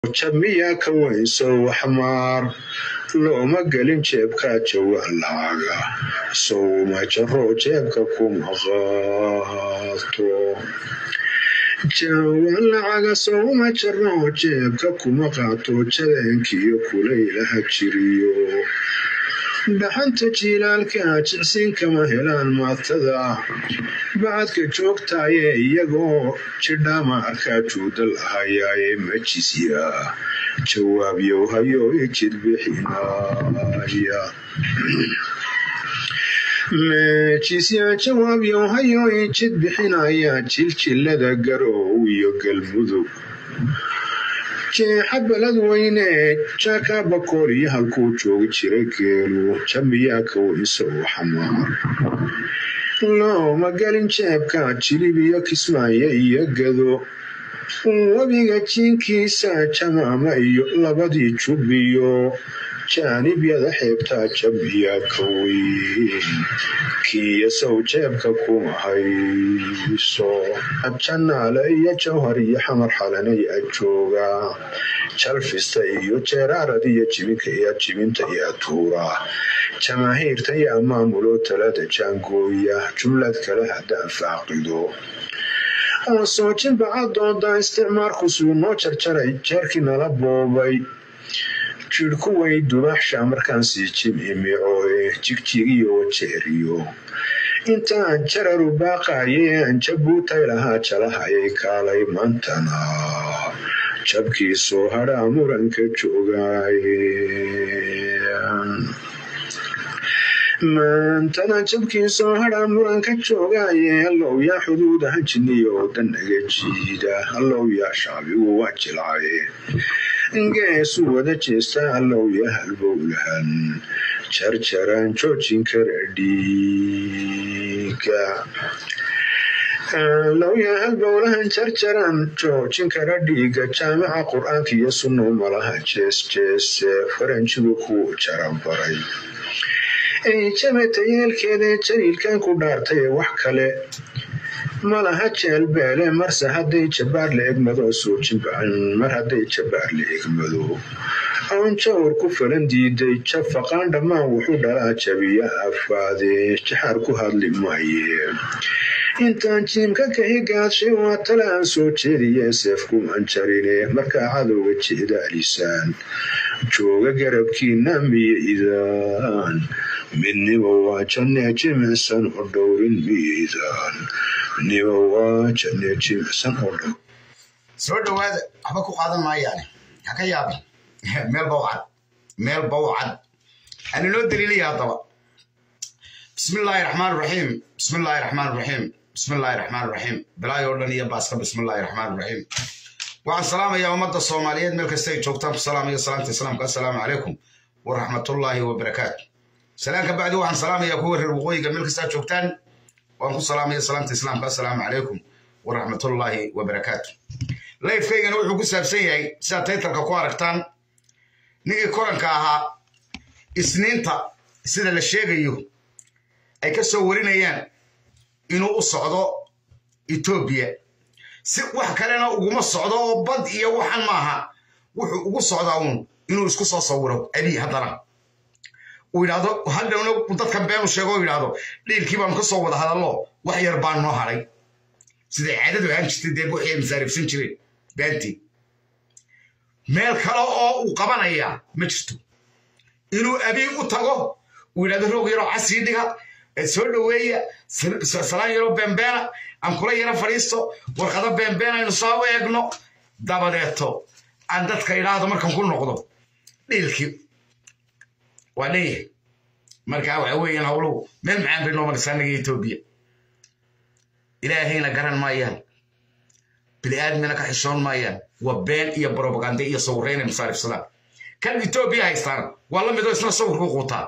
jamiya ka weynsow xamaar looma gelin jeebka jawaan lacaga sowma jaro jeebka kuma qaato jawaan lacaga sowma jaro jeebka kuma qaato jadeenkiyo kulaylaha jiriyo dhaxanta jiilaalka jicsiin kama helaan maatada bacadka joogtaaye iyagoo jidhama arkaa juuda lahayaaye majisya jawaabyow hayo ijid bixinaya mejisya jawaabyow hayo ijid bixinaya jiljilada garow iyo galmudug jeexa balad weyne jaaka bakool iyo halkuu joogi jiray geelu jamiyaa ka weynsow xamaar looma gelin jeebka jilib iyo kismaayo iyo gado webiga jiinkiisa jamaama iyo labadii jubbiyo jaanibyada xeebtaa jamiyaa ka weyn kiiyo sow jeebka kuma hayso janaale iyo jawhar iyo xamar xalanay ajooga jalfista iyo jeeraarad iyo jibinka iyo jibinta iyo atuura jamaahiirta yaa maamulo talada jaangooya jumlad kale haddaan faaqido oo soojin bacadooda isticmaalku suu noo jarjaray jeerkii nala boobay jidhku way dubaxsha markaan sii jimcimicooe jigjigiyo wajeeriyo intaan jararu baaqaye aan jabuutay lahaa jalahayay kaalay maantana jabkii soo hadhaa muranka joogaaye maantana jabkii soo hadhaa muranka joogaaye hallow yaa xuduudaha jiniyo danaga jiida hallow yaa shacbigu waa jilcaye geesu wada jeesta hallow yaa halbowlahan jarjaraan joojin kara dhiiga lowya halbowlahan jarjaraan joojin kara dhiiga jaamica qur-aanka iyo sunnow malaha jees jeese faranjigu kuu jaranbaray jabata yeelkeeda jaliilkan ku dhaartay wax kale malaha jeelbeele marse hadday jabaar la egmado soojinbacan mar hadday jabaar la egmado oon jawr ku falan diiday jafaqaan dhammaan wuxuu dhalaa jabiya afaade jaxaar ku hadli maaye intaan jiimka kahi gaadshay waa tale aan soo jeediye seefkuman jarine markaa cadowga jeedaalisaan jooga garabkiina miyaydaan midniba waa janne jimicsan oo dhowrin miyaydaan midniba waa janne jimicsan oo dhow soo dhowaada waxba ku qaadan maayaane ha ka yaabin meel bawcad meel bawcad ana noo daliilaya haddaba bismi illaahi raxmaan raxiim bismi illaahi raxmaan raxiim bismi illaahi raxmaan raxiim bilaay oo dhan iyo baaska bismi illaahi raxmaan raxiim waxaan salaamayaa ummadda soomaaliyeed meel kasta ay joogtaan ku salaamaya salaamta islaamka assalaamu calaykum waraxmatullaahi wabarakaatu salaan ka bacdi waxaan salaamayaa kuwa reer waqooyiga meel kastaa joogtaan waan ku salaamaya salaamta islaamka assalaamu calaykum waraxmatullaahi wabarakaatu layfkaygana wuxuu ku saabsan yahay sidaad taytalka ku aragtaan ninkii koranka ahaa isniinta sida la sheegayo ay ka soo warinayaan inuu u socdo etoobiya si wax kalena uguma socdo oo bad iyo waxan maaha wuxuu ugu socdaa uun inuu isku soo sawiro abii haddana uu yidhaahdo hadhowna dadkan beenu sheego oo yidhaahdo dhiilkii baanu ka soo wada hadallo wax yar baan noo hadhay siday caadadu ahaan jirtay dee wixii ay masaarifsan jireen baantii meel kale oo uu qabanayaa ma jirto inuu abii u tago uu yidhahdo roog yaroo casii dhiga soo dhoweeya salaan yaroo beenbeena aan kula yaro fadhiisto warqado beenbeen aynu soo u eegno dabadeeto aan dadka idhaahdo markan ku noqdo dhiilkii waa dhanyahay markaa waxa weeyaan hawluhu meel macaan bay noo maraysaa naga etoobiya ilaahayna garan maayaan bini'aadmina ka xishoon maayaan waa been iyo brobagande iyo sawirreynay masaarifsadaan kan etoobiya haystaan waa la midoo isna sawirku quutaa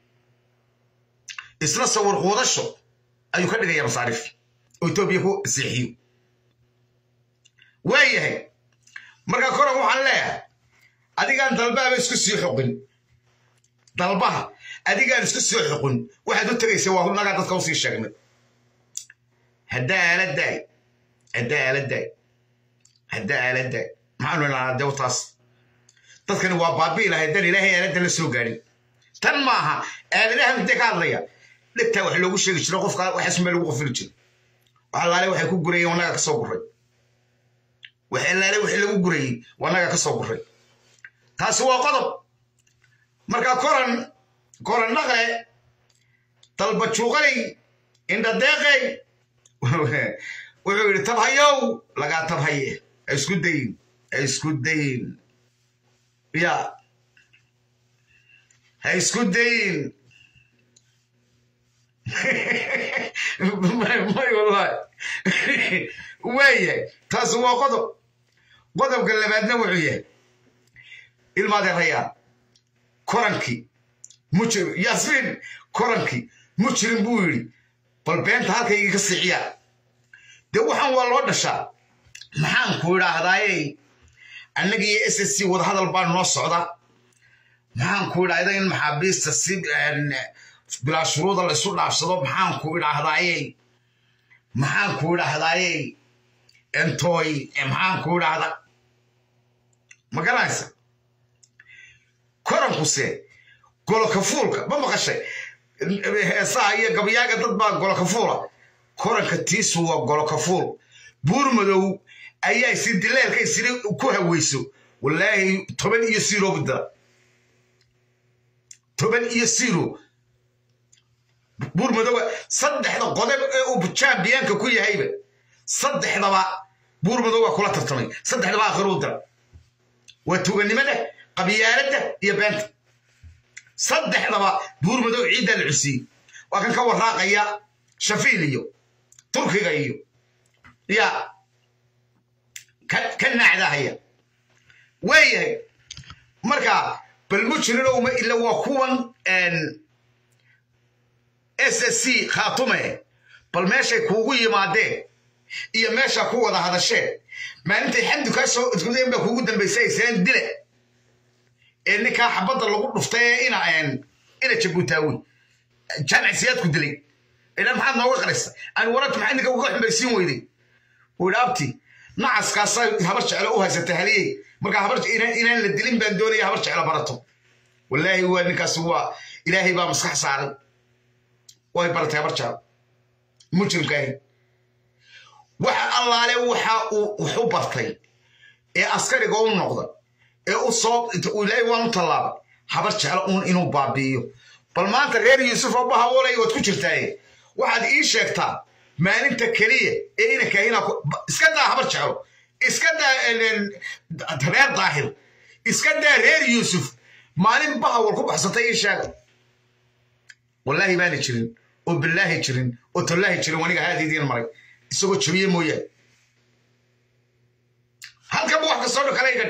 isna sawir quudasho ayuu ka dhigaya masaarif oo etoobiya ku seexiyo waayahay marka koran waxaan leeyahay adigaan dalbaaba isku sii xoqin dalbaha adigaan isku sii xoqin waxaad u tegaysa waa nagaa dadka usii sheegnay haddaa aaladaay haddaa aaladaay haddaa aaladaay maxaanu ilaanaa dee taas dadkani waa baabi'i lahay dan ilaahay aaladda la soo gaadhin tan maaha aaladaha intee ka hadlaya dhegtaa wax loogu sheegi jiro qofka waxaasuma lagu qofili jiro wax allaale waxay ku gurayeen wanaga ka soo guray wax allaale wixii lagu gurayey wanaga ka soo guray taasi waa qodob marka koran koran dhaqle dalbajuuqaley indhadeeqey wuxuu yidhi tabhayow lagaa tabhaye ha isku dayin ha isku dayin ya ha isku dayin may wallahi waayahay taasi waa qodob qodobka labaadna wuxuu yahay ilmaadeerayaa korankii mujrim yaasmiin korankii mujrim buu yidhi bal beenta halkaygii ka siixiyaa dee waxaan waa loo dhashaa maxaan ku idhaahdaaye annaga iyo s s c wadahadal baa noo socda maxaan ku idhaahda in maxaabiista si bilaa shuruuda la isu dhaafsado maxaan ku idhaahdaaye maxaan ku idhaahdaaye entooy maxaan ku idhaahda ma garanaysa korankuse golokafuulka ma maqashay heesaha iyo gabayaaga dad baa golokafuula koranka tiisu waa golokafuul buur madow ayaa isi dileelka isiri ku haweyso wallaahi toban iyo siro bidala toban iyo siro buur madowa saddexda qodob ee uu jambiyaanka ku yahayba saddexdaba buur madow waa kula tartamay saddexdaba akhiruu dira waa tuganimada qabyaaladda iyo beenta saddexdaba buur madow ciiddaa la cusiyey waa kan ka waraaqaya shafiil iyo turkiga iyo ya ka naacdahaya waayahay marka bal mujrinowma ila waa kuwan s s c khaatume bal meeshay kuugu yimaadeen iyo meesha ku wada hadasheen maalintay xamdu kaa soo iskudayn baa kuugu dambaysay islaan dile ee ninkaa xabadda lagu dhuftay ee ina ina jabuutaawi jaamic siyaadku dilay idan maxaad nooga qaraysa aan wararka maxay ninka uga xumbaysiin weyday uu yidhi abti nacaskaasaa habar jeclo u haysatay haliyey marka habar inaan la dilin baan doonaya habar jeclo barato wallaahi waa ninkaasi waa ilaahay baa maskax saaray way baratay habar jeclo mujrimkaahi waxa allaale waxa uu wax u bartay ee askariga u noqda ee u soo ilaahay waan u tallaabay habar jeclo uun inuu baabi'iyo bal maanta reer yuusuf oo bahawoolay waad ku jirtaaye waxaad ii sheegtaa maalinta keliya ee inankahina iska daa habar jeclo iska daa reer daahir iska daa reer yuusuf maalin bahawal ku baxsatay ii sheega wallaahi baana jirin oo billaahi jirin oo tollaahi jirin waniga haadiidiin maray isagoo jabiye mooyaane halkanba wax kastoo dhan kale iga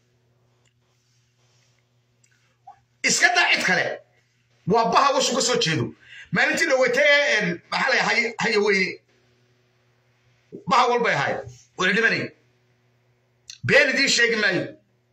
iska daa cid kale waa baha washu ka soo jeedo maalintii dhaweytay maxaa la haya weyne baha walbay ahayd wala dhimanay been idiin sheegi maayo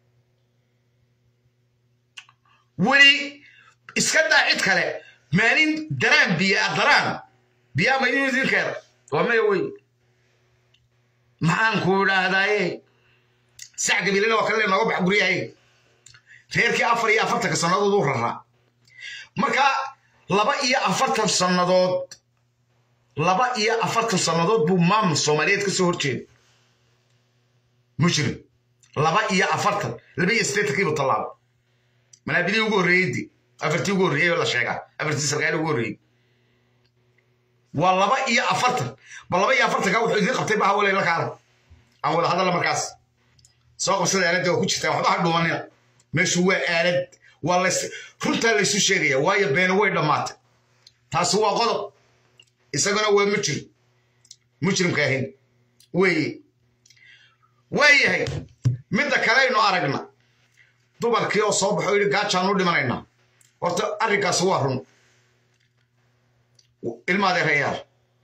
weli iska daa cid kale maalin daraan biya a daraan biyaa ma inuu idinkeeda waa maya wey maxaan ku idhaahdaaye sac gabiilana waa kale nooga bax guryahay reerkii afar iyo afartanka sannadood u raraa marka laba iyo afartan sannadood laba iyo afartan sannadood buu maamul soomaaliyeed ka soo horjeeda mujrim laba iyo afartan laba iyo siddeetankiibu tallaaba manaabidii ugu horreeyeydi afartii ugu horreeyey la sheegaa afartii sarkaali ugu horreeyey waa laba iyo afartan ba laba iyo afartanka wuxuu idiin qabtay baha walay la kaala aan wada hadalla markaas soo qabsada aaladda waa ku jirtaa waxba ha dhumanina meeshu waa aalad waa lays runtaa laysu sheegaya waayo beena way dhammaatay taasi waa qodob isagana waa mujrim mujrimka ahayn weeye waayahay midda kaleynu aragna dumarkii oo soo baxo yidhi gaajaan u dhimanaynaa horta arrinkaasi waa run ilmaadeerayaal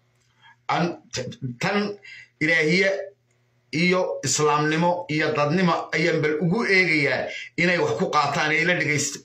tan ilaahiye iyo islaamnimo iyo dadnimo ayaan bal ugu eegayaa inay wax ku qaataan ee ila dhegaysta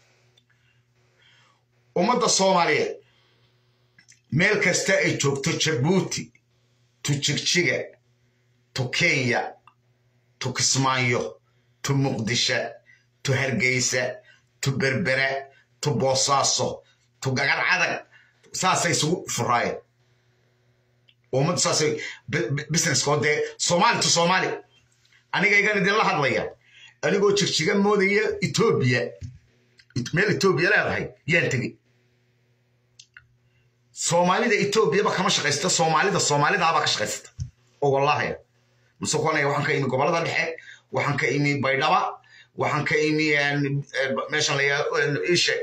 ummadda soomaaliyeed meel kasta ay joogto jabuuti tu jigjiga tu kenya tu kismaayo tu muqdisho tu hargeysa tu berbere tu boosaaso tu gagar cadag saasay isugu furaayeen ummaddu saasay businesskoo dee soomaali tu soomaali aniga igan idinla hadlaya anigoo jigjiga moodaya etoobiya meel etoobiya leedahay yaan tegey soomaalida etoobiyaba kama shaqaysta soomaalida soomaalidaabaa ka shaqaysata oo wallahaya musuqonaya waxaan ka imi gobolada dhexe waxaan ka imi baydhaba waxaan ka imi meeshan la ishe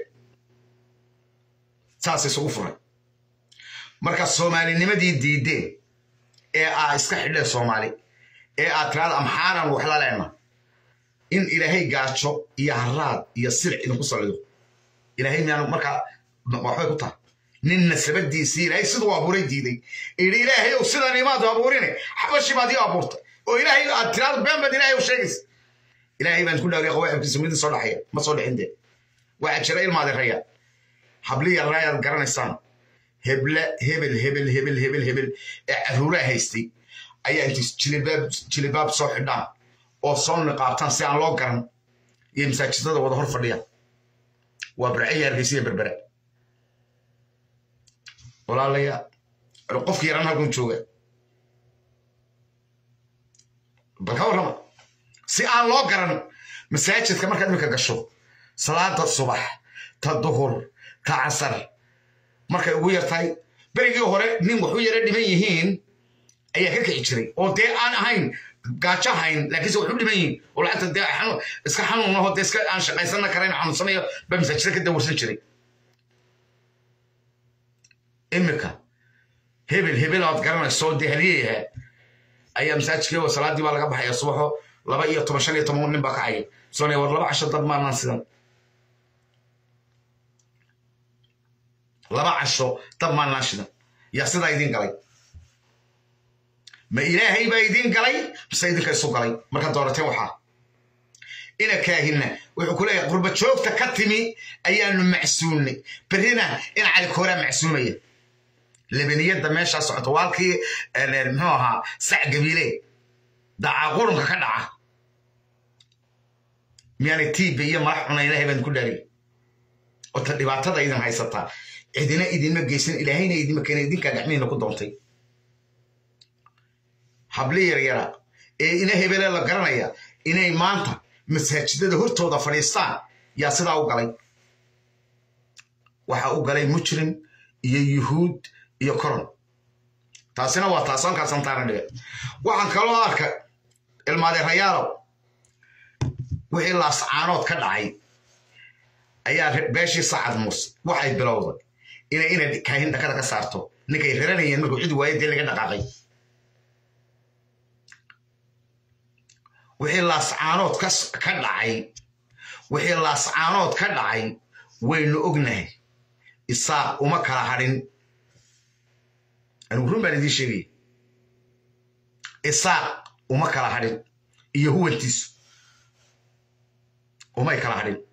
saas isugu furay marka soomaalinimadii diideen ee aa iska xidheen soomaali ee aad tiraada amxaaran wax la leena in ilaahay gaajo iyo haraad iyo sirc idinku salido ilaahay miyaan markaa waxbay ku tahay nin nasabadiisii ilaahay siduu abuuray diiday idhi ilaahay ow sidan imaadu abuurine xabashi baad ii abuurtay oo ilaahay aad tiraada been baad ilaahay u sheegaysa ilaahay baan ku dhaariya qawaacibkiisa midin soo dhaxaya ma soo dhixin dee waxaa jira ilmaadi raya habli yaraayaad garanaysaan heble hebel hebel hebel hebel hebel ee caruuraa haystay ayaa intay jilibaab jilibaab soo xidhaan oo soo niqaabtaan si aan loo garan iyo masaajidada wada hor fadhiyaan waa barcaya hargeysiya berbere walaalaya qofki yaran halkan jooga bal ka warrama si aan loo garan masaajidka markaad iminka gasho salaada subax ta duhur ta casar markay ugu yartahay berigii hore nin waxu yara dhiman yihiin ayaa ka kici jiray oo dee aan ahayn gaajo ahayn laakiinse waxu dhiman yihiin oo lacagta dee iska xanuunaho dee iska aan shaqaysana karayn xanuunsanayo baa masaajida ka dawarsan jiray imika hebel hebel ood garanayso dee haliyayaha ayaa masaajidkii oo salaadii baa laga baxaya subaxo laba iyo toban shan iyo toban nin baa kacaya soonaya war laba casho dad maanaan sidan laba casho dab maanaan shidan yaa sidaa idiin galay ma ilaahay baa idiin galay mise idinka isu galay marka doorateen waxaa ina kaahinna wuxuu ku leeyahay qurba joogta ka timi ayaanu macsuulnay berrina in cali kooraa macsuumaya lebaniyadda meeshaa socoto waalkii muxuu ahaa sac gabiile dacaa qurunka ka dhaca miyaanay tiiba iyo madax cuna ilaahay baan ku dhaariy ota dhibaatada idin haysataa cidina idinma geysan ilaahayna idinma keena idinkaa gacmihiina ku doontay habli yaryara ee ina hebele la garanaya inay maanta masaajidada hortooda fadhiistaan yaa sidaa u galay waxa u galay mujrim iyo yuhuud iyo koron taasina waa taas halkaasan taana dhiga waxaan kaloo arka ilmaadeerayaalow wixii laascaanood ka dhacay ayaa beeshii sacad muuse waxay bilowday inay inay kaahin dhakada ka saarto ninkay raranayeen markuu cid waaye dee laga dhaqaaqay wixii laascaanood ka dhacay wixii laascaanood ka dhacay waynu ognahay isaaq uma kala hadhin anigu run baan idiin sheegaya isaaq uma kala hadhin iyo huwantiisu umay kala hadhin